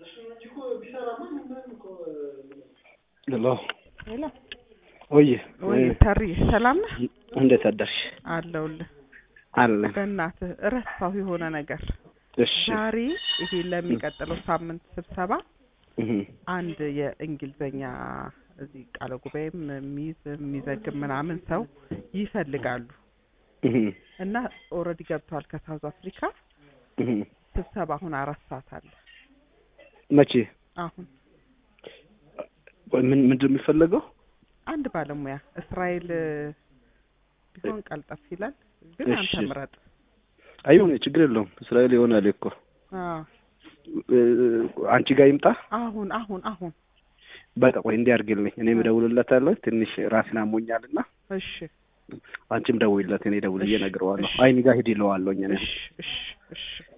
ሄሎ ሄሎ ወይ ወይ ተሪ ሰላም ነህ? እንዴት አደርሽ? አለሁልህ። አለን። በእናትህ እረሳሁ የሆነ ነገር። እሺ ዛሬ ይሄ ለሚቀጥለው ሳምንት ስብሰባ እህ አንድ የእንግሊዘኛ እዚህ ቃለ ጉባኤም የሚይዝ የሚዘግብ ምናምን ሰው ይፈልጋሉ እህ እና ኦልሬዲ ገብተዋል ከሳውዝ አፍሪካ እህ ስብሰባ አሁን አራት ሰዓት አለ መቼ አሁን ቆይ ምን ምንድን ነው የሚፈለገው? አንድ ባለሙያ እስራኤል ቢሆን ቀልጠፍ ይላል ግን እሺ። አንተ ምረጥ አይሁን ችግር የለውም። እስራኤል ይሆናል እኮ አዎ እ፣ አንቺ ጋር ይምጣ። አሁን አሁን አሁን በቃ ቆይ እንዲህ አድርግልኝ፣ እኔም እደውልለታለሁ። ትንሽ ራሴን አሞኛልና እሺ አንቺም ደውይለት፣ እኔ ደውልዬ እሺ፣ እነግረዋለሁ። እሺ። አይኒ ጋር ሂድ ይለዋለሁ እኔ እሺ እሺ እሺ